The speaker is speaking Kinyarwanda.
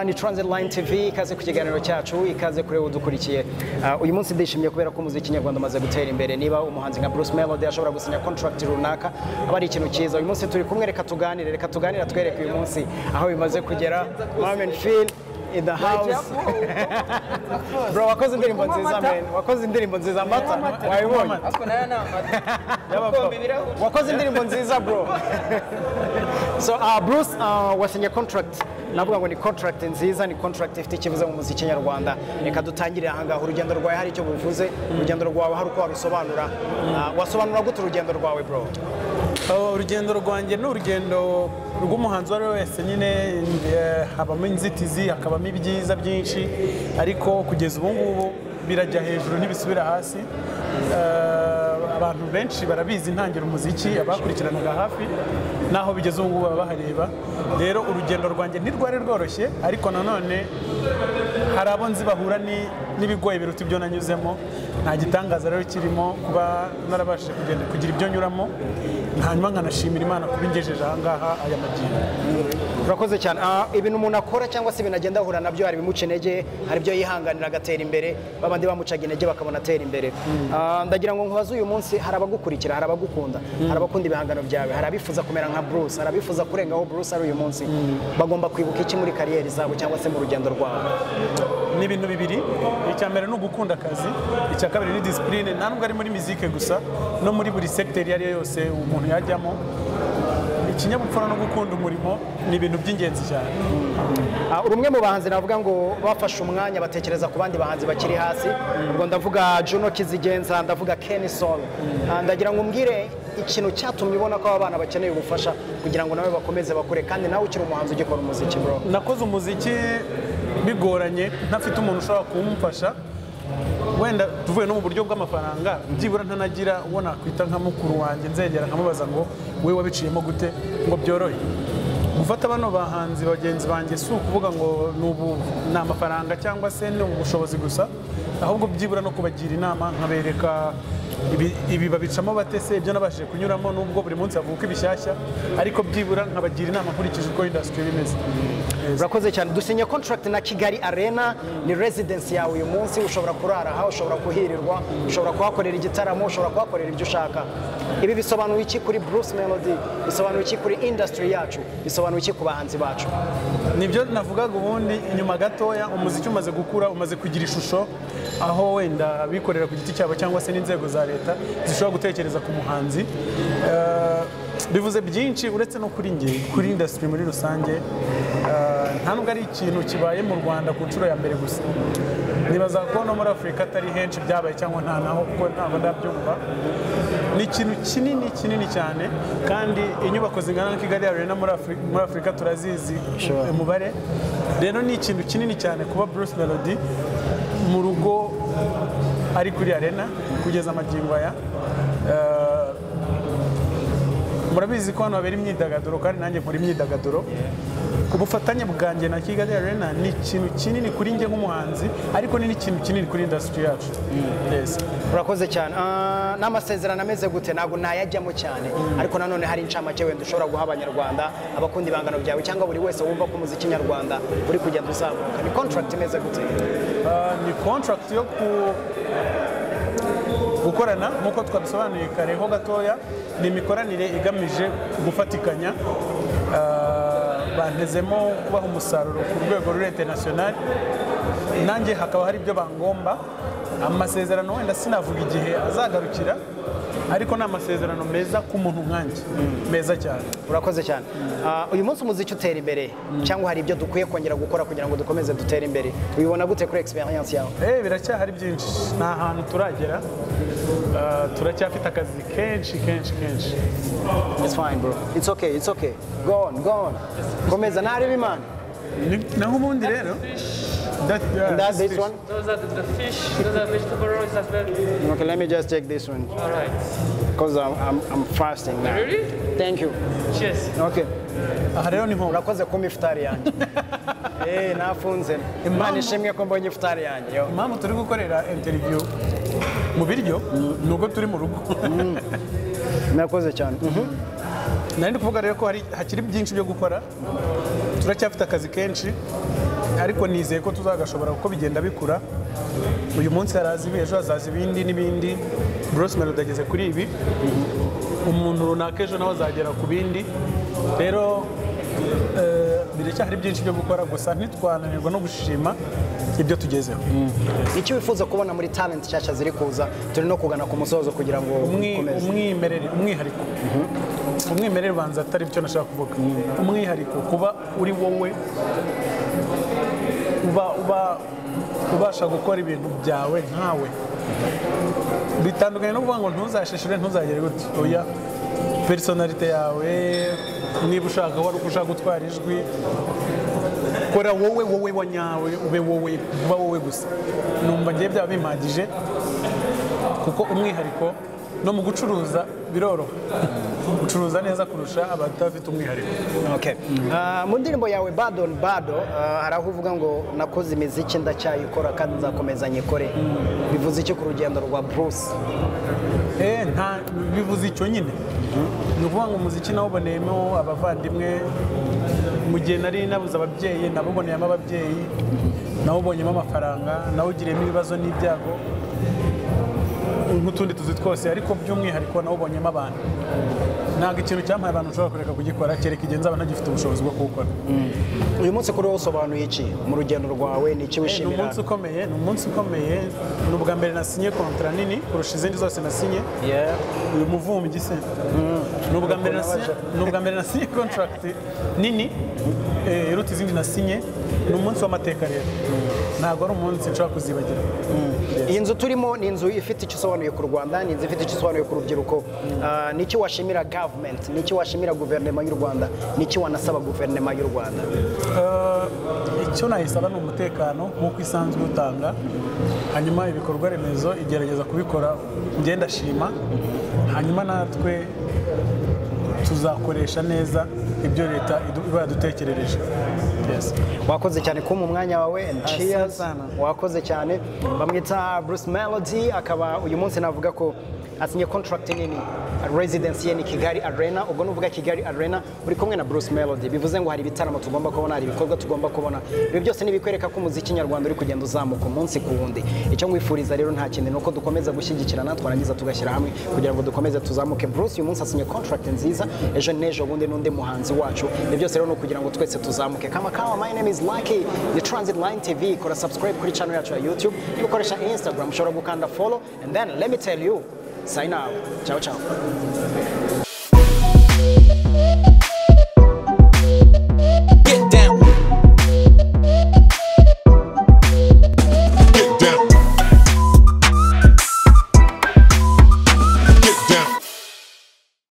ni Transit Line TV ikaze ku kiganiro cyacu ikaze kuri udukurikiye Ah, uyu munsi ndishimye kubera ko umuziki nyarwanda umaze gutera imbere niba umuhanzi nka Bruce Melody ashobora gusinya contract runaka aba ari ikintu cyiza uyu munsi turi kumwe reka tuganire reka tuganire twereke uyu munsi aho bimaze kugera Mom and Phil in the house bro wakoze indirimbo nziza man wakoze indirimbo nziza mata wayibonye ariko nayo ni amata Y'abapfa. wakoze indirimbo nziza bro so uh, bruce uh, wasinye contract navuga ngo ni contract nziza ni contract ifite ikibuza mu muziki nyarwanda reka dutangire ahangaha urugendo rwawe hari icyo buvuze urugendo rwawe hari uko warusobanura uh, wasobanura gute urugendo rwawe bro Uh, urugendo rwanjye ni urugendo rw'umuhanzi uwo ari we wese nyine eh, habamo inzitizi hakabamo ibyiza byinshi ariko kugeza ubu ngubu birajya hejuru ntibisubira hasi Uh, abantu benshi barabizi ntangira umuziki abakurikiranaga hafi n'aho bigeze ubu ngubu baba bahareba rero urugendo rwanjye ntirwari rworoshye ariko nanone hari abo nzi bahura ni- n'ibigoye biruta ibyo nanyuzemo nta gitangaza rero kirimo kuba narabashije kugenda kugira ibyo nyuramo hanyuma nkanashimira imana kuba ingejeje ahangaha aya magingo urakoze cyane Ah, ibintu umuntu akora cyangwa se ibintu agenda ahura nabyo hari ibimuca intege hari ibyo yihanganira agatera imbere babandi bamucaga intege bakabona atera imbere Ah, ndagira ngo nkubaze uyu munsi hari abagukurikira hari abagukunda hari abakunda ibihangano byawe hari abifuza kumera nka Bruce hari abifuza kurenga aho Bruce ari uyu munsi bagomba kwibuka iki muri kariyeri zabo cyangwa se mu rugendo rwabo ni ibintu bibiri icya mbere ni ugukunda akazi icya kabiri ni disipurine nta nubwo ari muri mizike gusa no muri buri segiteri iyo ari yo yose umuntu yajyamo ikinyabupfura no gukunda umurimo ni ibintu by'ingenzi cyane Ah, uri umwe mu bahanzi navuga ngo bafashe umwanya batekereza ku bandi bahanzi bakiri hasi ubwo ndavuga Juno Kizigenza ndavuga Kenny Sol Ah, ndagira ngo umbwire ikintu cyatumye ubona ko aba bana bakeneye ubufasha kugira ngo nawe bakomeze bakure kandi nawe ukiri umuhanzi ugikora umuziki bro nakoze umuziki bigoranye ntafite umuntu ushobora kumufasha wenda tuvuye no mu buryo bw'amafaranga byibura ntanagira uwo nakwita nka mukuru wanjye nzegera nkamubaza ngo we wabiciyemo gute ngo byorohe gufata bano bahanzi bagenzi banjye si ukuvuga ngo ni ubu ni amafaranga cyangwa se ni ubushobozi gusa ahubwo byibura no kubagira inama nkabereka ibi- ibi babicamo bate se ibyo nabashije kunyuramo nubwo buri munsi havuka ibishyashya ariko byibura nkabagira inama nkurikije uko indasitiri imeze urakoze cyane dusinye contract na Kigali Arena ni residence yawe uyu munsi ushobora kurara aha ushobora kuhirirwa ushobora kuhakorera igitaramo ushobora kuhakorera ibyo ushaka ibi bisobanura iki kuri Bruce Melody bisobanura iki kuri industry yacu bisobanura iki ku bahanzi bacu nibyo navugaga ubundi inyuma gatoya umuziki umaze gukura umaze kugira ishusho aho wenda abikorera ku giti cyabo cyangwa se n'inzego za leta zishobora gutekereza ku muhanzi Eh, bivuze byinshi uretse no kuri nge kuri indasitiri muri rusange eh, nta nubwo ari ikintu kibaye mu rwanda ku nshuro ya mbere gusa nibaza ko no muri afurika atari henshi byabaye cyangwa nta naho kuko ntabwo ndabyumva ni ikintu kinini kinini cyane kandi inyubako zingana na kigali arena muri Afri- muri afurika turazizi umubare rero ni ikintu kinini cyane kuba bruce melody mu rugo ari kuri arena kugeza amagingo aya Eh, murabizi ko hano habera imyidagaduro kandi nanjye nkora imyidagaduro ubufatanye bwanjye na kigali arena ni ikintu kinini kuri njye nk'umuhanzi ariko ni n'ikintu kinini kuri indasitiri yacu Yes. urakoze cyane Ah, n'amasezerano ameze gute ntabwo nayajyamo cyane ariko nanone hari incamake wenda ushobora guha abanyarwanda abakunda ibihangano byawe cyangwa buri wese wumva ko umuziki nyarwanda uri kugenda uzamuka ni contract imeze gute Ah, ni contract yo ku- gukorana nk'uko twabisobanuye kare ho gatoya ni imikoranire igamije gufatikanya Ah, bantezemo kubaha umusaruro ku rwego ruri international nanjye hakaba hari ibyo bangomba amasezerano wenda sinavuga igihe azagarukira ariko ni amasezerano meza ku muntu nkanjye meza cyane urakoze cyane Ah, uyu munsi umuziki utera imbere cyangwa hari ibyo dukwiye kongera gukora kugira ngo dukomeze dutere imbere ubibona gute kuri experience yawe Eh biracyahari byinshi nta hantu turagera Ah, turacyafite akazi kenshi kenshi kenshi it's fine bro it's okay it's okay go on go on komeza ntarebe imana Ni- naho ubundi rero that, yeah, That, this one? Those are the, the fish, those are vegetable rolls as well. Okay, let me just take this one Alright. because I'm, I'm, I'm fasting now. Really? Thank you. Cheers. Okay. aha rero ni nko urakoze kumpa ifutari yanjye Eh, nafunze imana ishimwe ko mbonye ifutari yanjye yo. impamvu turi gukorera interview mu biryo ni ubwo turi mu rugo murakoze cyane Mhm. nari ndi kuvuga rero ko hari hakiri byinshi byo gukora turacyafite akazi kenshi ariko nizeye ko tuzagashobora kuko bigenda bikura uyu munsi haraza ibi ejo hazaza ibindi n'ibindi burose melody ageze kuri ibi umuntu runaka ejo nawe azagera ku bindi rero eh, biracyahari byinshi byo gukora gusa ntitwananirwa no gushima ibyo tugezeho icyo wifuza kubona muri talent nshyashya ziri kuza turi no kugana ku musozo kugira ngo Umwi- ukomeze umwimerere umwihariko umwimerere banza atari byo nashaka kuvuga umwihariko kuba uri wowe uba uba ubasha gukora ibintu byawe nkawe bitandukanye no kuvuga ngo ntuzashishire ntuzagere gutya oya personalite yawe niba ushaka wari ushaka gutwara ijwi kora wowe wowe wa nyawe ube wowe uba wowe gusa numva ngiye byaba bimpagije kuko umwihariko no mu gucuruza biroroha gucuruza neza kurusha abadafite umwihariko Okay. Ah, mu ndirimbo yawe bado ni bado ah, hari aho uvuga ngo nakoze imiziki ndacyayikora kandi nzakomeza nyikore bivuze iki ku rugendo rwa bruce Eh, nta bivuze icyo nyine ni ukuvuga ngo umuziki nawuboneyemo abavandimwe mu gihe nari nabuze ababyeyi nabuboneyemo ababyeyi nawubonyemo amafaranga nawugiriyemo ibibazo n'ibyago nk'utundi tuzi twose ariko by'umwihariko nawubonyemo abantu ntabwo ikintu cyampaye abantu ushobora kureka kugikora kereka igihe nzaba ntagifite ubushobozi bwo kuwukora uyu munsi kuri wowe usobanuye iki mu rugendo rwawe ni iki ni wishimira umunsi ukomeye ni umunsi ukomeye ni ubwa mbere nasinye kontara nini kurusha izindi zose nasinye Yeah. uyu muvumbyi se ni ubwa mbere nasinye- ni ubwa mbere nasinye kontaragiti nini eh, iruta izindi nasinye ni umunsi w'amateka rero ntabwo ari umunsi nshobora kuzibagira iyi nzu turimo ni inzu ifite icyo isobanuye ku rwanda ni inzu ifite icyo isobanuye ku rubyiruko Ah, ni iki washimira gavumenti ni iki washimira guverinoma y'u rwanda ni iki wanasaba guverinoma y'u rwanda Eh, icyo nayisaba ni umutekano nk'uko isanzwe utanga hanyuma ibikorwa remezo igerageza kubikora njye ndashima hanyuma natwe tuzakoresha neza ibyo leta idu- iba yadutekerereje Yes. wakoze cyane kumpa umwanya wawe and Asante cheers sana. wakoze cyane bamwita bruce melody akaba uyu munsi navuga ko asinye contract nini residence ye ni kigali arena ubwo nuvuga kigali arena uri kumwe na bruce melody bivuze ngo hari ibitaramo tugomba kubona hari ibikorwa tugomba kubona ibi byose ni ibikwereka ko umuziki nyarwanda uri kugenda uzamuka umunsi ku wundi icyo nkwifuriza rero nta kindi ni uko dukomeza gushyigikirana twarangiza tugashyira hamwe kugira ngo dukomeze tuzamuke bruce uyu munsi asinye contract nziza ejo n'ejo bundi n'undi muhanzi wacu ibyo byose rero ni ukugira ngo twese tuzamuke kama kawa my name is lucky the transit line tv kora subscribe kuri channel yacu ya youtube niba ukoresha instagram ushobora gukanda follow and then let me tell you sign out ciao ciao